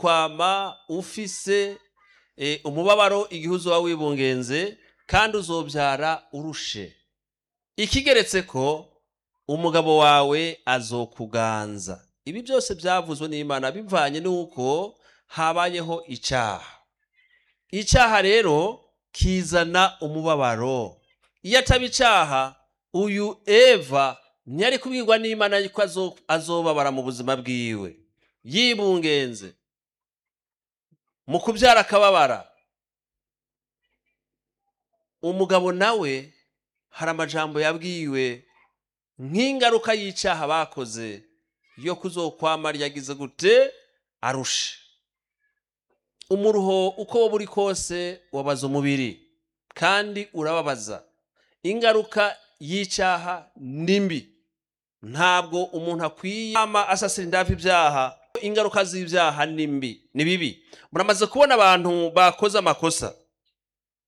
uzokwama ufise eh, umubabaro igihe uzoba wibungenze kandi uzobyara urushe ikigeretse ko umugabo wawe azokuganza ibi byose byavuzwe n'imana bivanye n'uko habayeho icyaha icyaha rero kizana umubabaro iyo ataba icyaha uyu eva ntiyari kubwirwa n'imana yuko azo- azobabara mu buzima bwiwe yibungenze mu kubyara akababara umugabo nawe hari amajambo yabwiwe nk'ingaruka y'icyaha bakoze yo kuzokwama ryagize gute arushe umuruho uko woba uri kose wabaza umubiri kandi urababaza ingaruka y'icyaha ni mbi ntabwo umuntu akwiye ama asasira indavu ibyaha ingaruka z'ibyaha ni mbi ni bibi muramaze kubona abantu bakoze amakosa